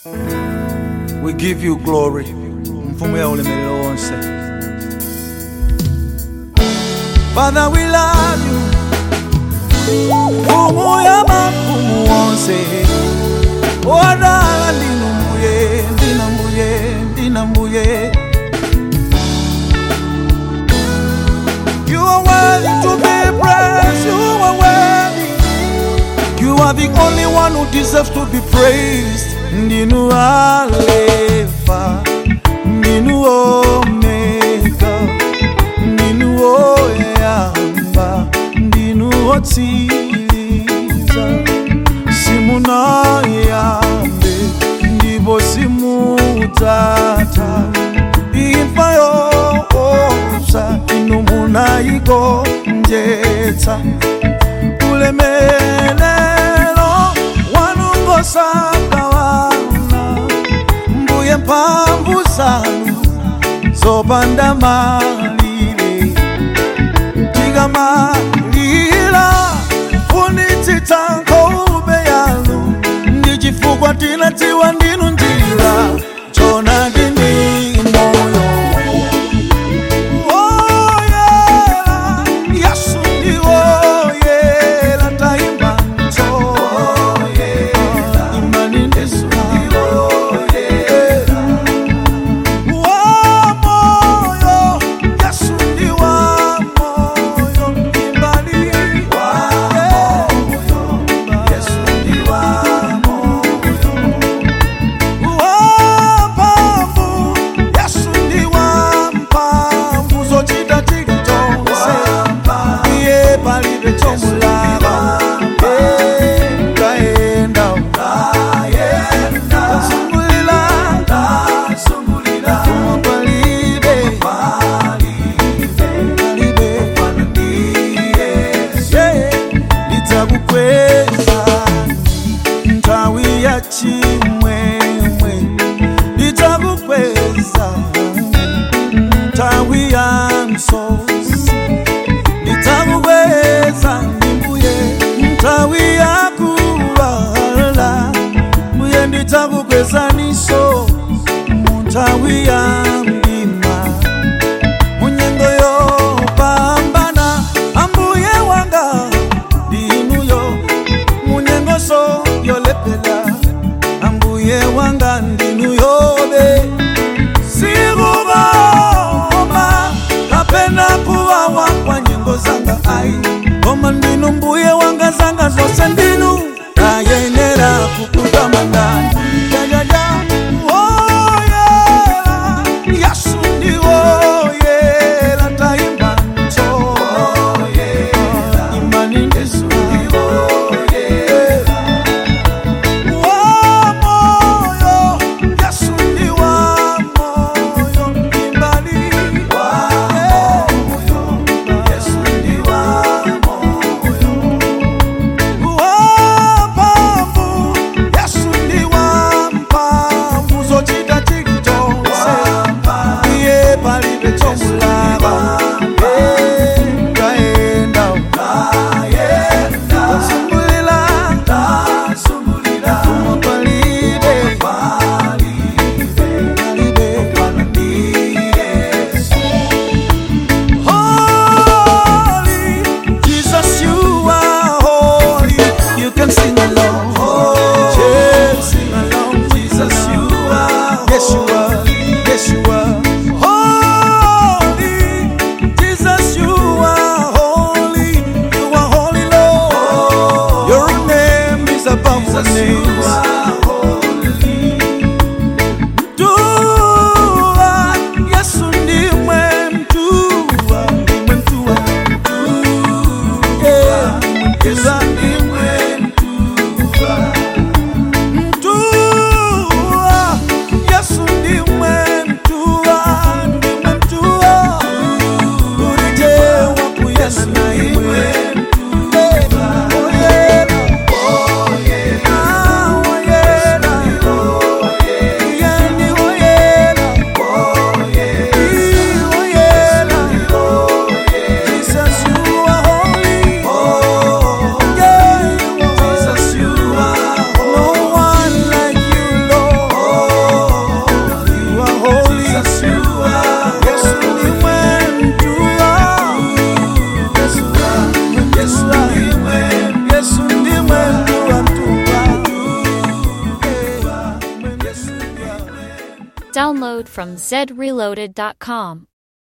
We give you glory. Mfumu ya ulemelelo wonse. Father, we love you. Mfumu ya mafumu wonse. Wadala ndinu mbuye, ndina mbuye, ndina mbuye. You are worthy to be praised. You are worthy. You are the only one who deserves to be praised. Ndinu Alpha, Ndinu Omega, Ndinu Oyamba, Ndinu Otsiriza. Simunayambe, ndipo simutata. Imfa yoopsa, inu munayigonjetsa. ulemelelo wanungosagawana mbuye mphamvu zanu zopanda malire tikamalira funitsitsa nkhope yanu ndi chifukwa tinadziwa ndinu njira chonadi ndi moyo Woyela, Yesu ndi woyela, tayimba nso. Imani Yesu ndi woyela. Wamoyo, Yesu ndi wamoyo, imbali. Yesu ndi wamoyo. Wamphamvu, Yesu ndi wamphamvu, zochita chilichonse. Iye palibe chomulaba. Eh, tayenda, tasungulira, koma palibe, palibe. Yeah, lidzakukweza nthawi ya chimwemwe lidzakukweza nthawi ya msozi lidzakukweza ndimbuye nthawi ya kulala mbuye ndidzakukwezaniso mu nthawi ya mdima munyengo yopambana ambuye wanga ndinuyo munyengoso yolepela ambuye wanga ndinuyobe sikuboma kapena kuwawa kwa nyengo zanga ai koma ndinu mbuye wanga zanga zose ndinu ayenera kukutamandani jajaja woyela yesu ndiwoyela tayimba nso imani yesu ndiwoyela wamoyo yesu ndi wamoyo imbali yesu ndi wamoyo wamphamvu yesu ndi wamphamvu zochita chilichonse iye palibe chomulaba Eh, tayenda tasungulira koma palibe Holy, Jesus, you are holy. You can sing along. Yes, sing along. Jesus, you are. Yes, you are. Yes, you are. Holy, Jesus, you are holy. You are holy, Lord. Your name is above all names. Mtua, Yesu ndimwe mtua, ndimwe mtua, mtua. Yeah, Yesu ndimwe mtua. Download from zreloaded.com.